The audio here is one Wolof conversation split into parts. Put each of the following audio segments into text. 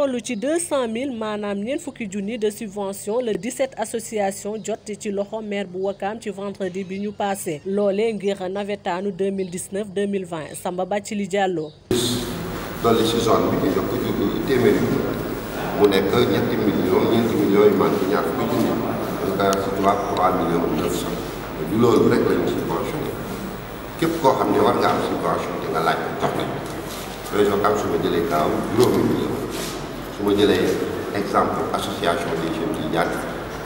toll ci deux cent mille maanaam ñeent fukki junni de subvention le 17 association jot ci loxo maire bu Wakaam ci vendredi bi ñu passé loolee ngir nawetaanu 2019 2020 Samba Bathily Diallo. dolli si zone bi ñu jox ko téeméeri mu nekk ñetti millions ñeenti millions yu manqué ñaar fukki junni ñu koy wax si tubaab 3 millions 900 du loolu rek lañu subventionné képp koo xam ne war nga am subvention te nga laaj ko jox nañ région Kam su ma jëlee gaaw juróomi million su ma jëlee exemple association des jeunes yi ñaar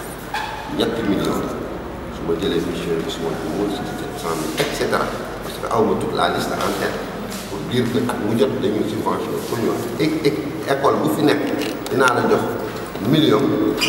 ñetti millions su ma jëlee mission bi su ma jumul si sept cent mille et cetera parce que aw ma toute la liste en tête pour dire que at mu jot dañuy subvention pour ñu wax école bu fi nekk dinaa la jox million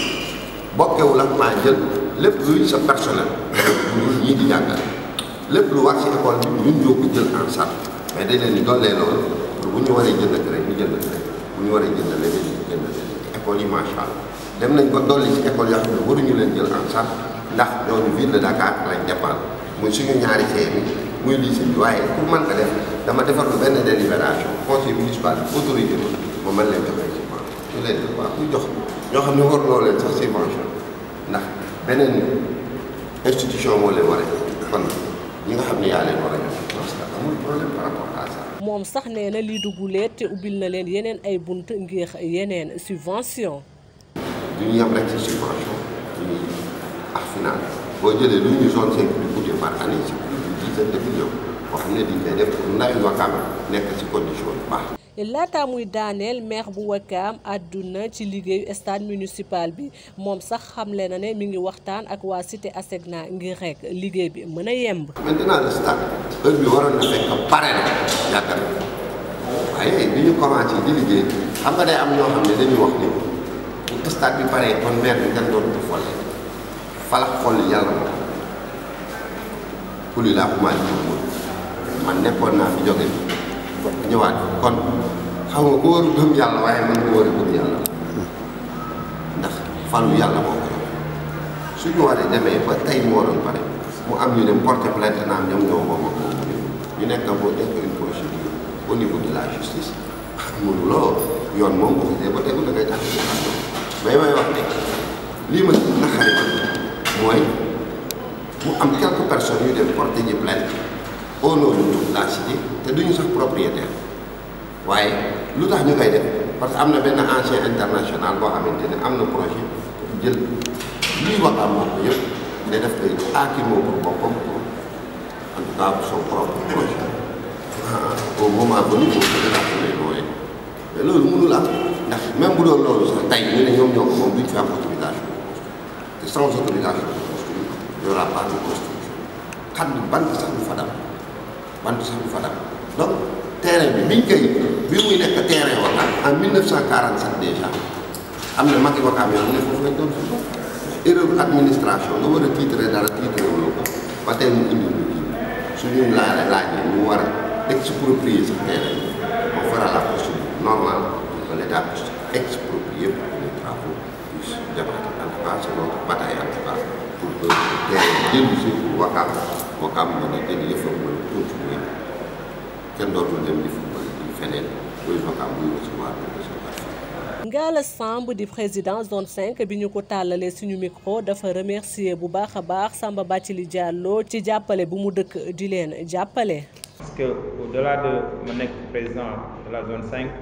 bokkewul ak maa jël lépp luy sa personnel ñun ñii di jàngale lépp lu war si école bi ñun ñoo ko jël en charge mais dañ leen di dollee loolu pour bu ñu waree jënd rek ñu jënd rek bu ñu waree jënd leneen ñu jënd leneen école yi macha allah dem nañ ba dolli ci école yoo xam ne waruñu leen jël en charge ndax ñooñu ville de Dakar lañ dépendre muy suñu ñaari fee mi muy lycée bi waaye pour mën ko def dama defar lu benn délibération conseil municipal bi autorité bi ma mën leen joxe subvention ñu leen di waaw kuy jox ñoo xam ne war loo leen sax subvention ndax beneen institution moo leen war a kon ñi nga xam ne yaa leen war a jox parce que amul problème par rapport à ça. moom sax nee na lii duguleet te ubbil na leen yeneen ay bunt ngir yeneen subvention du ñu yem rek ci subvention ñuy ak final boo jëlee lu ñu zone cinq di coûter par année ci plus de dizaine de millions boo xam ne dañ koy def pour ndawi Wakaam nekk ci condition yu baax. laata muy daaneel maire bu Wakaam àdduna ci liggéeyu stade municipal bi moom sax xamle na ne mi ngi waxtaan ak waa cité Asegna ngir rek liggéey bi mën a yemb. maintenant le stade heure bi waroon na fekk pare na yàgg na waaye bi ñu commencé di liggéey xam nga day am ñoo xam ne dañuy wax ni bu stade bi paree kon maire bi kenn dootu ko folle falax xoll yàlla moom kuli laa commencé di man nekkoon naa fi jóge ñëwaat kon xam nga ku war a gëm yàlla waaye man ku war a gëm yàlla ndax falu yàlla moo ko yor suñu waree demee ba tey mu waroon pare mu am ñu dem porter plainte naam ñoom ñoo moom ak moom ñu nekk boo nekk une procédure au niveau de la justice mënuloo yoon moom bu ko ba tegu da ngay tax mais may wax ne lii ma naxari man mooy mu am quelques personnes yu dem porter ji plainte au nom de toute la cité te duñu sax propriétaire waaye lu tax ñu koy def parce que am na benn ancien international boo xamante ne am na projet jël lii wax am moom yëpp ne def koy aakimoo pour boppam pour en tout cas son propre projet au moment venu moom peut-être ak lay looyee mais loolu mënul am ndax même bu doon loolu sax tey ñu ne ñoom ñoo ko moom duñ fi am autorisation te sans autorisation de construire il y aura pas de construction xam ni bant sax du fa dam bant sax du fa dam donc terrain bi biñ koy bi muy nekk terrain Wakaam en 1947 déjà am na magi Wakaam yoo xam ne foofu lañ doon fi erreur administration nga war a titre dara titre woo ko ba tey mu indi ñu kii suñu laa laajee ñu war a exproprier sax terrain bi on fera la procédure normale pour que l'État puisse exproprier pour que les travaux puissent démarrer en tout cas c'est notre bataille en tout cas pour que terrain bi dellu si Wakaam Wakaam mën a jël yëfam mën a continuer kenn dootul dem di football di feneen buy Wakaam buy recevoir buy recevoir Ngalla Samb di président zone 5 bi ñu ko tàllalee suñu micro dafa remercier bu baax a baax Samba Bathily Diallo ci jàppale bu mu dëkk di leen jàppale. parce que au-delà de ma nekk président de la zone 5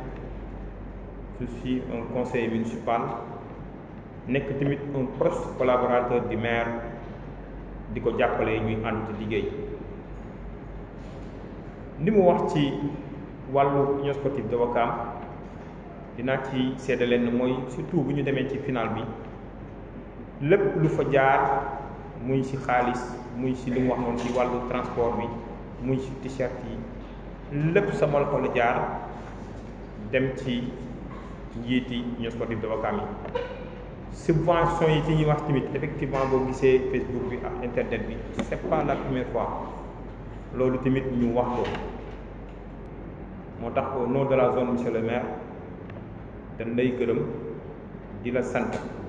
je suis un conseiller municipal nekk tamit un proche collaborateur du maire di ko jàppale ñuy ànd liggéey li mu wax ci wàllu union sportive de Ouakam dinaa ci seede leen mooy surtout bu ñu demee ci final bi lépp lu fa jaar muy ci xaalis muy ci li mu wax noonu ci wàllu transport bi muy ci t-shirt yi lépp sama loxo la jaar dem ci njiiti union sportive de Ouakam yi subvention yi ci ñuy wax tamit effectivement boo gisee Facebook bi ak internet bi c'est pas la première fois loolu tamit ñu wax ko moo tax au nom de la zone monsieur le maire dañ lay gërëm di la sant